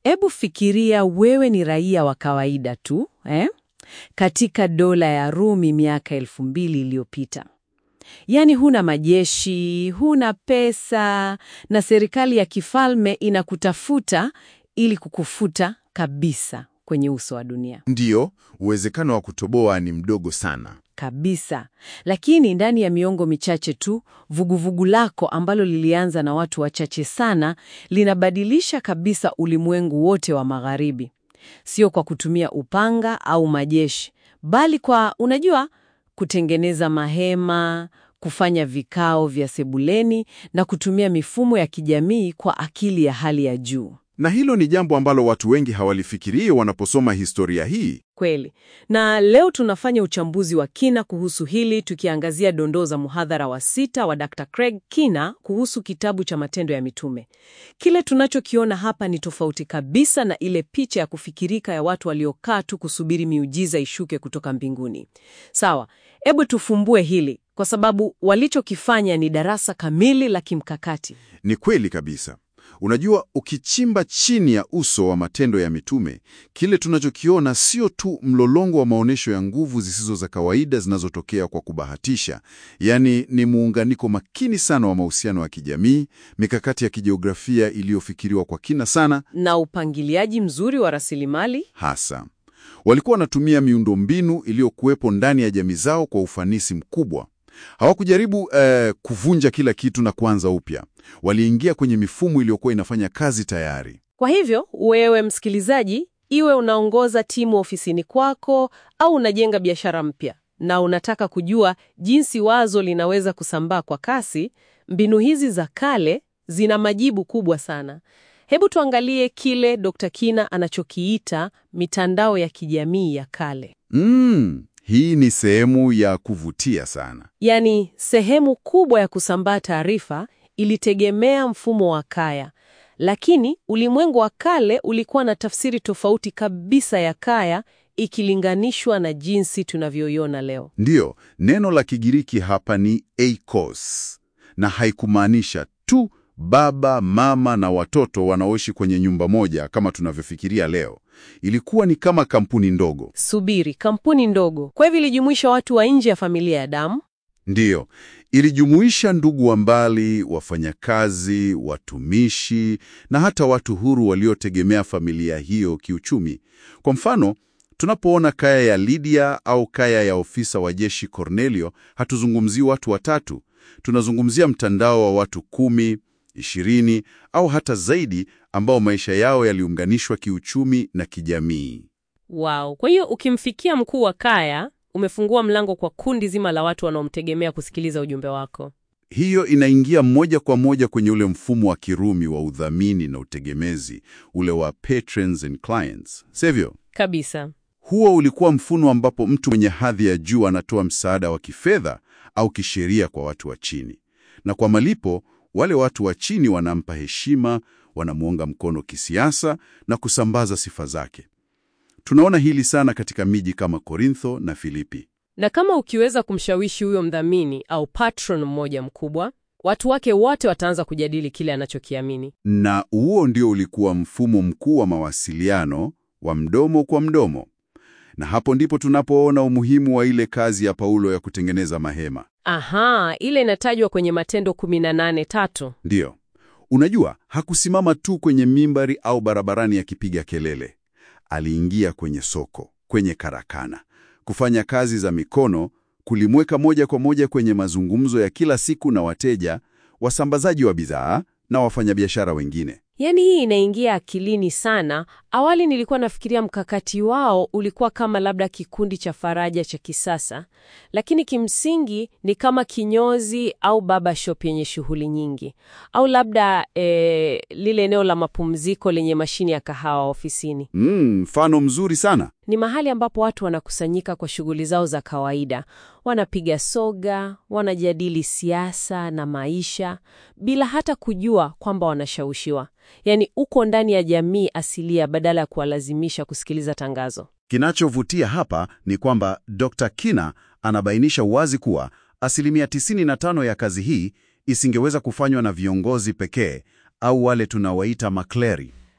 Hebu fikiria wewe ni raia wa kawaida tu eh? Katika dola ya Rumi miaka elfu mbili iliyopita. Yaani huna majeshi, huna pesa na serikali ya kifalme inakutafuta ili kukufuta kabisa kwenye uso wa dunia. Ndiyo, uwezekano wa kutoboa ni mdogo sana. Kabisa. Lakini ndani ya miongo michache tu, vuguvugu lako ambalo lilianza na watu wachache sana, linabadilisha kabisa ulimwengu wote wa magharibi. Sio kwa kutumia upanga au majeshi, bali kwa, unajua, kutengeneza mahema, kufanya vikao vya sebuleni na kutumia mifumo ya kijamii kwa akili ya hali ya juu. Na hilo ni jambo ambalo watu wengi hawalifikirii wanaposoma historia hii. Kweli. Na leo tunafanya uchambuzi wa kina kuhusu hili tukiangazia dondoo za muhadhara wa sita wa Dr. Craig Kina kuhusu kitabu cha Matendo ya Mitume. Kile tunachokiona hapa ni tofauti kabisa na ile picha ya kufikirika ya watu waliokaa tu kusubiri miujiza ishuke kutoka mbinguni. Sawa, hebu tufumbue hili kwa sababu walichokifanya ni darasa kamili la kimkakati. Ni kweli kabisa. Unajua, ukichimba chini ya uso wa Matendo ya Mitume, kile tunachokiona sio tu mlolongo wa maonyesho ya nguvu zisizo za kawaida zinazotokea kwa kubahatisha, yaani ni muunganiko makini sana wa mahusiano ya kijamii, mikakati ya kijiografia iliyofikiriwa kwa kina sana. Na upangiliaji mzuri wa rasilimali Hasa walikuwa wanatumia miundombinu iliyokuwepo ndani ya jamii zao kwa ufanisi mkubwa. Hawakujaribu eh, kuvunja kila kitu na kuanza upya. Waliingia kwenye mifumo iliyokuwa inafanya kazi tayari. Kwa hivyo wewe msikilizaji, iwe unaongoza timu ofisini kwako au unajenga biashara mpya na unataka kujua jinsi wazo linaweza kusambaa kwa kasi, mbinu hizi za kale zina majibu kubwa sana. Hebu tuangalie kile Dr. Kina anachokiita mitandao ya kijamii ya kale. Mm, hii ni sehemu ya kuvutia sana. Yaani, sehemu kubwa ya kusambaa taarifa ilitegemea mfumo wa kaya, lakini ulimwengu wa kale ulikuwa na tafsiri tofauti kabisa ya kaya ikilinganishwa na jinsi tunavyoiona leo. Ndiyo, neno la Kigiriki hapa ni eikos, na haikumaanisha tu baba, mama na watoto wanaoishi kwenye nyumba moja kama tunavyofikiria leo. Ilikuwa ni kama kampuni ndogo. Subiri, kampuni ndogo. Kwa hivyo ilijumuisha watu wa nje ya familia ya damu. Ndiyo, ilijumuisha ndugu wa mbali, wafanyakazi, watumishi na hata watu huru waliotegemea familia hiyo kiuchumi. Kwa mfano, tunapoona kaya ya Lydia au kaya ya ofisa wa jeshi Cornelio, hatuzungumzii watu watatu. Tunazungumzia mtandao wa watu kumi, ishirini au hata zaidi ambao maisha yao yaliunganishwa kiuchumi na kijamii. Wow. Kwa hiyo ukimfikia mkuu wa kaya, umefungua mlango kwa kundi zima la watu wanaomtegemea kusikiliza ujumbe wako. Hiyo inaingia moja kwa moja kwenye ule mfumo wa Kirumi wa udhamini na utegemezi, ule wa patrons and clients, sivyo? Kabisa. Huo ulikuwa mfumo ambapo mtu mwenye hadhi ya juu anatoa msaada wa kifedha au kisheria kwa watu wa chini, na kwa malipo wale watu wa chini wanampa heshima, wanamuunga mkono kisiasa na kusambaza sifa zake. Tunaona hili sana katika miji kama Korintho na Filipi. Na kama ukiweza kumshawishi huyo mdhamini au patron mmoja mkubwa, watu wake wote wataanza kujadili kile anachokiamini. Na huo ndio ulikuwa mfumo mkuu wa mawasiliano wa mdomo kwa mdomo. Na hapo ndipo tunapoona umuhimu wa ile kazi ya Paulo ya kutengeneza mahema. Aha, ile inatajwa kwenye Matendo 18:3. Ndiyo, unajua, hakusimama tu kwenye mimbari au barabarani akipiga kelele. Aliingia kwenye soko, kwenye karakana, kufanya kazi za mikono, kulimweka moja kwa moja kwenye mazungumzo ya kila siku na wateja, wasambazaji wa bidhaa na wafanyabiashara wengine. Yaani hii inaingia akilini sana. Awali nilikuwa nafikiria mkakati wao ulikuwa kama labda kikundi cha faraja cha kisasa, lakini kimsingi ni kama kinyozi au baba shop yenye shughuli nyingi, au labda eh, lile eneo la mapumziko lenye mashine ya kahawa ofisini. Mm, mfano mzuri sana. Ni mahali ambapo watu wanakusanyika kwa shughuli zao za kawaida, wanapiga soga, wanajadili siasa na maisha bila hata kujua kwamba wanashawishiwa. Yaani uko ndani ya jamii asilia badala ya kuwalazimisha kusikiliza tangazo. Kinachovutia hapa ni kwamba Dr. Kina anabainisha wazi kuwa asilimia 95 ya kazi hii isingeweza kufanywa na viongozi pekee au wale tunawaita makleri.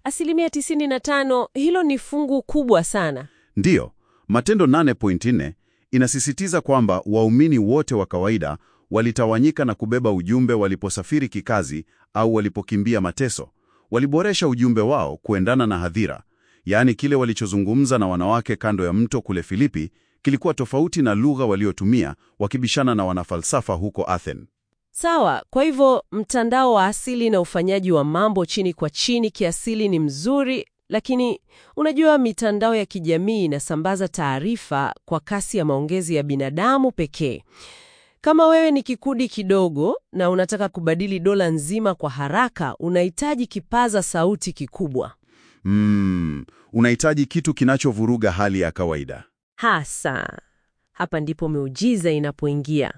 Asilimia 95, hilo ni fungu kubwa sana. Ndiyo, Matendo 8.4 inasisitiza kwamba waumini wote wa kawaida walitawanyika na kubeba ujumbe waliposafiri kikazi au walipokimbia mateso. Waliboresha ujumbe wao kuendana na hadhira, yaani kile walichozungumza na wanawake kando ya mto kule Filipi kilikuwa tofauti na lugha waliotumia wakibishana na wanafalsafa huko Athens. Sawa, kwa hivyo mtandao wa asili na ufanyaji wa mambo chini kwa chini kiasili ni mzuri, lakini unajua mitandao ya kijamii inasambaza taarifa kwa kasi ya maongezi ya binadamu pekee. Kama wewe ni kikundi kidogo na unataka kubadili dola nzima kwa haraka, unahitaji kipaza sauti kikubwa. Mm, unahitaji kitu kinachovuruga hali ya kawaida. Hasa hapa ndipo miujiza inapoingia.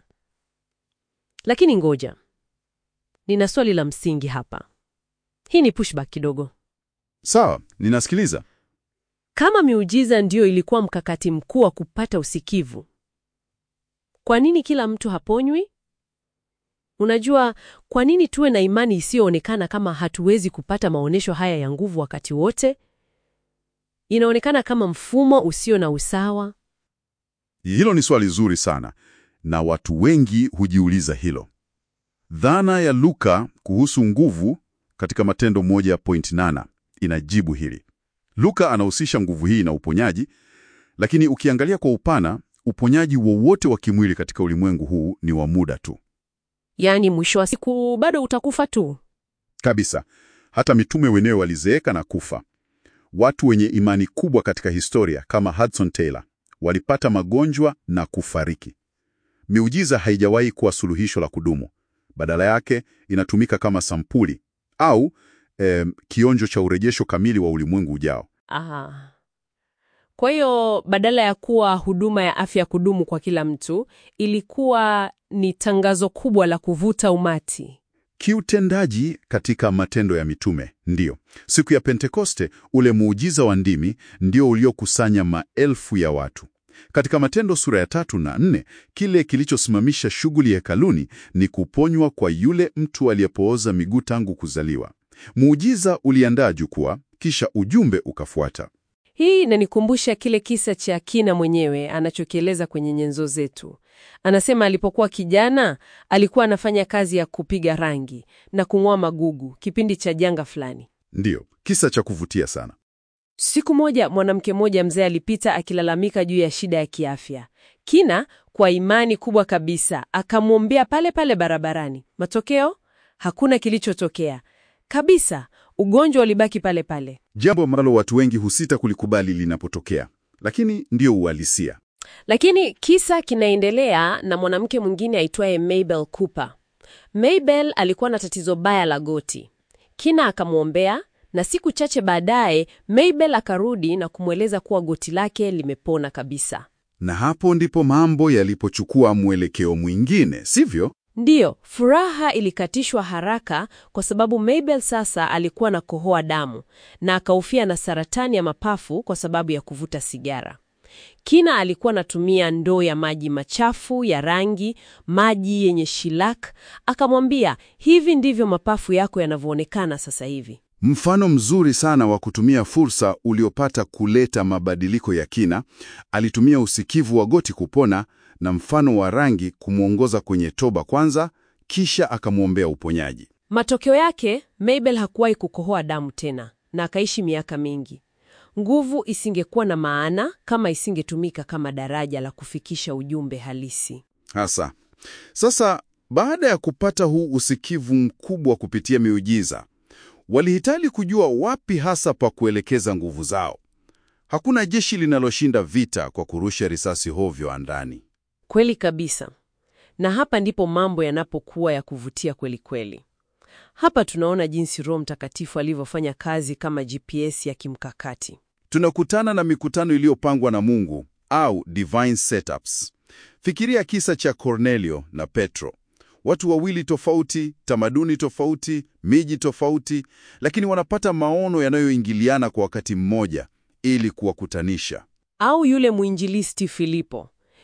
Lakini ngoja, nina swali la msingi hapa. Hii ni pushback kidogo. Sawa, ninasikiliza. Kama miujiza ndiyo ilikuwa mkakati mkuu wa kupata usikivu, kwa nini kila mtu haponywi? Unajua, kwa nini tuwe na imani isiyoonekana kama hatuwezi kupata maonyesho haya ya nguvu wakati wote? Inaonekana kama mfumo usio na usawa. Hilo ni swali zuri sana, na watu wengi hujiuliza hilo. Dhana ya Luka kuhusu nguvu katika Matendo 1.8 inajibu hili. Luka anahusisha nguvu hii na uponyaji, lakini ukiangalia kwa upana, uponyaji wowote wa kimwili katika ulimwengu huu ni wa muda tu. Yaani mwisho wa siku bado utakufa tu. Kabisa. Hata mitume wenyewe walizeeka na kufa. Watu wenye imani kubwa katika historia kama Hudson Taylor walipata magonjwa na kufariki. Miujiza haijawahi kuwa suluhisho la kudumu. Badala yake inatumika kama sampuli au eh, kionjo cha urejesho kamili wa ulimwengu ujao. Aha. Kwa hiyo badala ya kuwa huduma ya afya ya kudumu kwa kila mtu, ilikuwa ni tangazo kubwa la kuvuta umati. Kiutendaji katika Matendo ya Mitume, ndiyo. Siku ya Pentekoste, ule muujiza wa ndimi ndio uliokusanya maelfu ya watu. Katika Matendo sura ya tatu na nne, kile kilichosimamisha shughuli hekaluni ni kuponywa kwa yule mtu aliyepooza miguu tangu kuzaliwa. Muujiza uliandaa jukwaa, kisha ujumbe ukafuata. Hii inanikumbusha kile kisa cha Kina mwenyewe anachokieleza kwenye nyenzo zetu. Anasema alipokuwa kijana alikuwa anafanya kazi ya kupiga rangi na kung'oa magugu kipindi cha janga fulani. Ndiyo, kisa cha kuvutia sana. Siku moja mwanamke mmoja mzee alipita akilalamika juu ya shida ya kiafya. Kina kwa imani kubwa kabisa akamwombea pale pale barabarani. Matokeo, hakuna kilichotokea kabisa. Ugonjwa ulibaki pale pale. Jambo ambalo watu wengi husita kulikubali linapotokea, lakini ndiyo uhalisia. Lakini kisa kinaendelea na mwanamke mwingine aitwaye Mabel Cooper. Mabel alikuwa na tatizo baya la goti. Kina akamwombea na siku chache baadaye Mabel akarudi na kumweleza kuwa goti lake limepona kabisa. Na hapo ndipo mambo yalipochukua mwelekeo mwingine, sivyo? Ndiyo, furaha ilikatishwa haraka kwa sababu Mabel sasa alikuwa na kohoa damu na akahofia na saratani ya mapafu kwa sababu ya kuvuta sigara. Kina alikuwa anatumia ndoo ya maji machafu ya rangi, maji yenye shilak. Akamwambia, hivi ndivyo mapafu yako yanavyoonekana sasa hivi. Mfano mzuri sana wa kutumia fursa uliopata kuleta mabadiliko ya kina. Alitumia usikivu wa goti kupona na mfano wa rangi kumwongoza kwenye toba kwanza, kisha akamwombea uponyaji. Matokeo yake, Mabel hakuwahi kukohoa damu tena na akaishi miaka mingi. Nguvu isingekuwa na maana kama isingetumika kama daraja la kufikisha ujumbe halisi. Hasa sasa, baada ya kupata huu usikivu mkubwa kupitia miujiza, walihitaji kujua wapi hasa pa kuelekeza nguvu zao. Hakuna jeshi linaloshinda vita kwa kurusha risasi hovyo andani. Kweli kabisa. Na hapa ndipo mambo yanapokuwa ya kuvutia kweli kweli. Hapa tunaona jinsi Roho Mtakatifu alivyofanya kazi kama GPS ya kimkakati. Tunakutana na mikutano iliyopangwa na Mungu au divine setups. Fikiria kisa cha Kornelio na Petro, watu wawili tofauti, tamaduni tofauti, miji tofauti, lakini wanapata maono yanayoingiliana kwa wakati mmoja ili kuwakutanisha. Au yule mwinjilisti Filipo,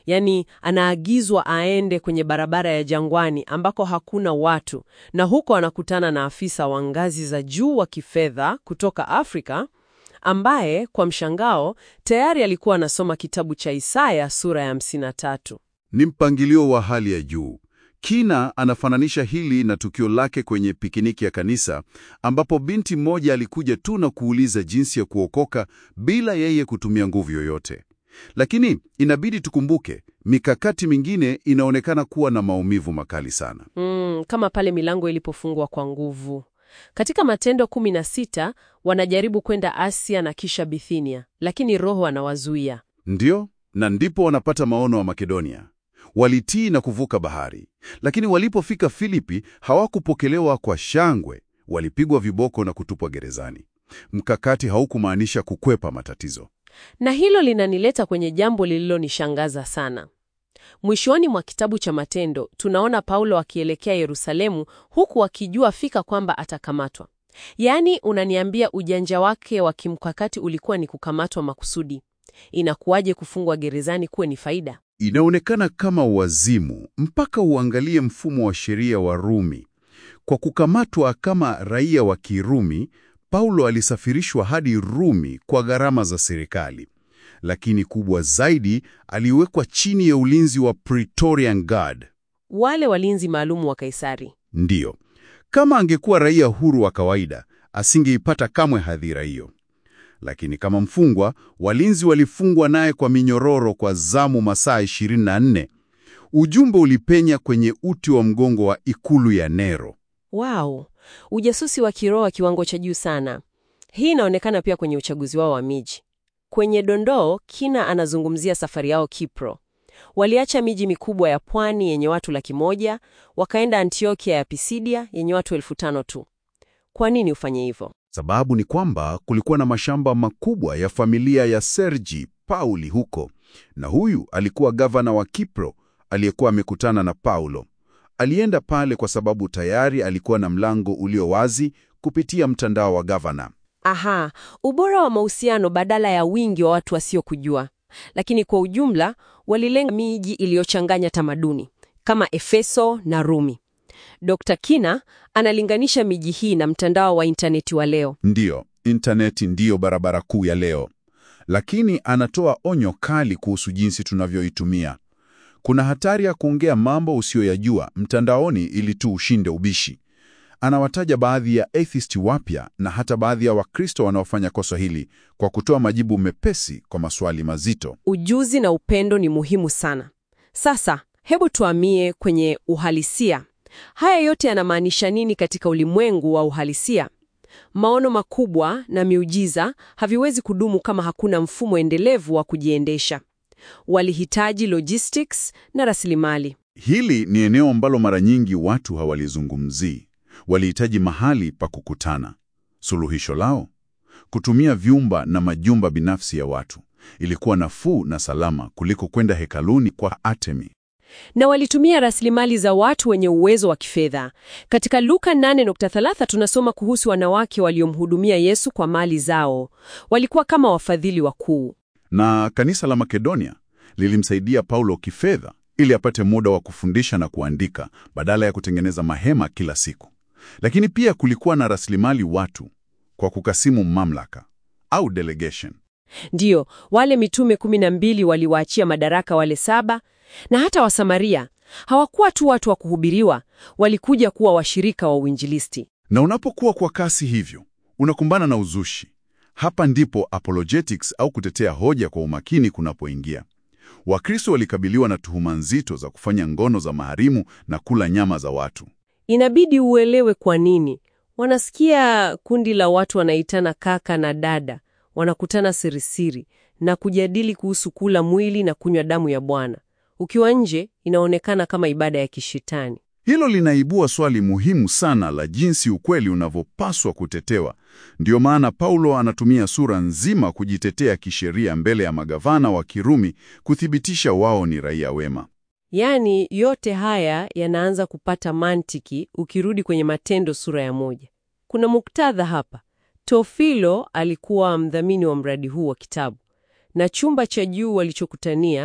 Yaani anaagizwa aende kwenye barabara ya jangwani ambako hakuna watu, na huko anakutana na afisa wa ngazi za juu wa kifedha kutoka Afrika ambaye kwa mshangao tayari alikuwa anasoma kitabu cha Isaya sura ya 53. Ni mpangilio wa hali ya juu. Kina anafananisha hili na tukio lake kwenye pikiniki ya kanisa ambapo binti mmoja alikuja tu na kuuliza jinsi ya kuokoka bila yeye kutumia nguvu yoyote. Lakini inabidi tukumbuke, mikakati mingine inaonekana kuwa na maumivu makali sana. Mm, kama pale milango ilipofungwa kwa nguvu. Katika Matendo 16 wanajaribu kwenda Asia na kisha Bithinia, lakini Roho anawazuia. Ndiyo, na ndipo wanapata maono wa Makedonia. Walitii na kuvuka bahari, lakini walipofika Filipi hawakupokelewa kwa shangwe. Walipigwa viboko na kutupwa gerezani. Mkakati haukumaanisha kukwepa matatizo. Na hilo linanileta kwenye jambo lililonishangaza sana. Mwishoni mwa kitabu cha Matendo tunaona Paulo akielekea Yerusalemu huku akijua fika kwamba atakamatwa. Yaani, unaniambia ujanja wake wa kimkakati ulikuwa ni kukamatwa makusudi. Inakuwaje kufungwa gerezani kuwe ni faida? Inaonekana kama wazimu mpaka uangalie mfumo wa sheria wa Rumi. Kwa kukamatwa kama raia wa Kirumi, Paulo alisafirishwa hadi Rumi kwa gharama za serikali. Lakini kubwa zaidi, aliwekwa chini ya ulinzi wa Praetorian Guard. Wale walinzi maalumu wa Kaisari. Ndiyo, kama angekuwa raia huru wa kawaida, asingeipata kamwe hadhira hiyo. Lakini kama mfungwa, walinzi walifungwa naye kwa minyororo kwa zamu masaa 24. Ujumbe ulipenya kwenye uti wa mgongo wa ikulu ya Nero. Wow, ujasusi wa kiroho wa kiwango cha juu sana. Hii inaonekana pia kwenye uchaguzi wao wa miji. Kwenye dondoo, Kina anazungumzia safari yao Kipro. Waliacha miji mikubwa ya pwani yenye watu laki moja, wakaenda Antiokia ya Pisidia yenye watu elfu tano tu. Kwa nini ufanye hivyo? Sababu ni kwamba kulikuwa na mashamba makubwa ya familia ya Sergi Pauli huko, na huyu alikuwa gavana wa Kipro aliyekuwa amekutana na Paulo. Alienda pale kwa sababu tayari alikuwa na mlango ulio wazi kupitia mtandao wa gavana. Aha, ubora wa mahusiano badala ya wingi wa watu wasiokujua. Lakini kwa ujumla walilenga miji iliyochanganya tamaduni kama Efeso na Rumi. Dr. Kina analinganisha miji hii na mtandao wa intaneti wa leo. Ndiyo, intaneti ndiyo barabara kuu ya leo, lakini anatoa onyo kali kuhusu jinsi tunavyoitumia. Kuna hatari ya kuongea mambo usiyoyajua mtandaoni ili tu ushinde ubishi. Anawataja baadhi ya atheist wapya na hata baadhi ya Wakristo wanaofanya kosa hili kwa kutoa majibu mepesi kwa maswali mazito. Ujuzi na upendo ni muhimu sana. Sasa hebu tuamie kwenye uhalisia. Haya yote yanamaanisha nini katika ulimwengu wa uhalisia? Maono makubwa na miujiza haviwezi kudumu kama hakuna mfumo endelevu wa kujiendesha. Walihitaji logistics na rasilimali. Hili ni eneo ambalo mara nyingi watu hawalizungumzii. Walihitaji mahali pa kukutana. Suluhisho lao? Kutumia vyumba na majumba binafsi ya watu. Ilikuwa nafuu na salama kuliko kwenda hekaluni kwa Artemi. Na walitumia rasilimali za watu wenye uwezo wa kifedha. Katika Luka 8:3 tunasoma kuhusu wanawake waliomhudumia Yesu kwa mali zao. Walikuwa kama wafadhili wakuu. Na kanisa la Makedonia lilimsaidia Paulo kifedha ili apate muda wa kufundisha na kuandika badala ya kutengeneza mahema kila siku. Lakini pia kulikuwa na rasilimali watu kwa kukasimu mamlaka au delegation. Ndiyo, wale mitume kumi na mbili waliwaachia madaraka wale saba, na hata Wasamaria hawakuwa tu watu wa kuhubiriwa, walikuja kuwa washirika wa uinjilisti. Na unapokuwa kwa kasi hivyo, unakumbana na uzushi. Hapa ndipo apologetics au kutetea hoja kwa umakini kunapoingia. Wakristo walikabiliwa na tuhuma nzito za kufanya ngono za maharimu na kula nyama za watu. Inabidi uelewe kwa nini. Wanasikia kundi la watu wanaitana kaka na dada, wanakutana sirisiri na kujadili kuhusu kula mwili na kunywa damu ya Bwana. Ukiwa nje, inaonekana kama ibada ya kishetani. Hilo linaibua swali muhimu sana la jinsi ukweli unavyopaswa kutetewa. Ndiyo maana Paulo anatumia sura nzima kujitetea kisheria mbele ya magavana wa Kirumi kuthibitisha wao ni raia wema. Yaani, yote haya yanaanza kupata mantiki ukirudi kwenye Matendo sura ya moja. Kuna muktadha hapa. Teofilo alikuwa mdhamini wa mradi huu wa kitabu, na chumba cha juu walichokutania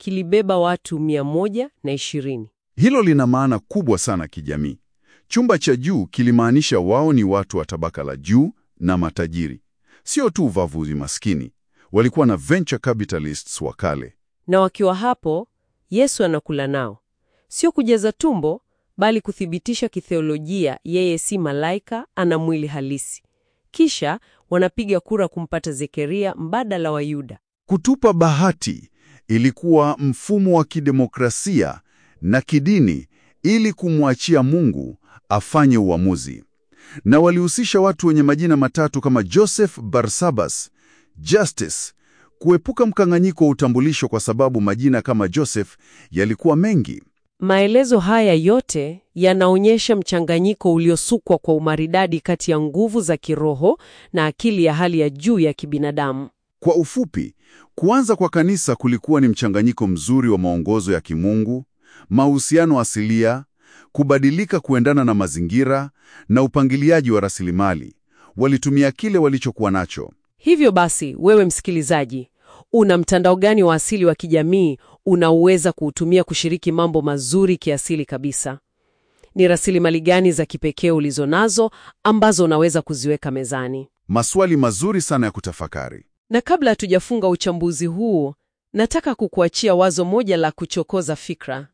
kilibeba watu mia moja na ishirini. Hilo lina maana kubwa sana kijamii. Chumba cha juu kilimaanisha wao ni watu wa tabaka la juu na matajiri, sio tu uvavuzi maskini. Walikuwa na venture capitalists wa kale. Na wakiwa hapo, Yesu anakula nao, sio kujaza tumbo, bali kuthibitisha kitheolojia yeye si malaika, ana mwili halisi. Kisha wanapiga kura kumpata Zekaria mbadala wa Yuda. Kutupa bahati ilikuwa mfumo wa kidemokrasia na kidini ili kumwachia Mungu afanye uamuzi, na walihusisha watu wenye majina matatu kama Joseph Barsabas, Justice, kuepuka mkanganyiko wa utambulisho, kwa sababu majina kama Joseph yalikuwa mengi. Maelezo haya yote yanaonyesha mchanganyiko uliosukwa kwa umaridadi kati ya nguvu za kiroho na akili ya hali ya juu ya kibinadamu. Kwa ufupi, kuanza kwa kanisa kulikuwa ni mchanganyiko mzuri wa maongozo ya kimungu, mahusiano asilia, kubadilika kuendana na mazingira na upangiliaji wa rasilimali. Walitumia kile walichokuwa nacho. Hivyo basi, wewe msikilizaji, una mtandao gani wa asili wa kijamii unaoweza kuutumia kushiriki mambo mazuri kiasili kabisa? Ni rasilimali gani za kipekee ulizonazo ambazo unaweza kuziweka mezani? Maswali mazuri sana ya kutafakari. Na kabla hatujafunga uchambuzi huu, nataka kukuachia wazo moja la kuchokoza fikra.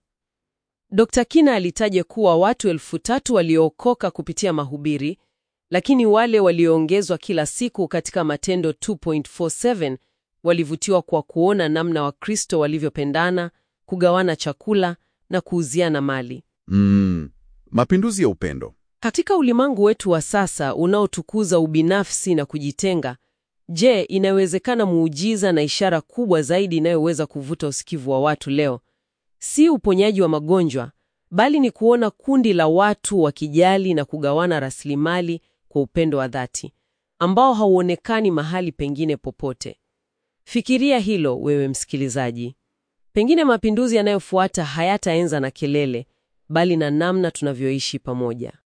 Dr. Kina alitaja kuwa watu elfu tatu waliookoka kupitia mahubiri, lakini wale walioongezwa kila siku katika Matendo 2.47 walivutiwa kwa kuona namna Wakristo walivyopendana, kugawana chakula na kuuziana mali. Mm, mapinduzi ya upendo. Katika ulimwengu wetu wa sasa unaotukuza ubinafsi na kujitenga, je, inawezekana muujiza na ishara kubwa zaidi inayoweza kuvuta usikivu wa watu leo? Si uponyaji wa magonjwa, bali ni kuona kundi la watu wakijali na kugawana rasilimali kwa upendo wa dhati ambao hauonekani mahali pengine popote. Fikiria hilo wewe msikilizaji. Pengine mapinduzi yanayofuata hayataanza na kelele, bali na namna tunavyoishi pamoja.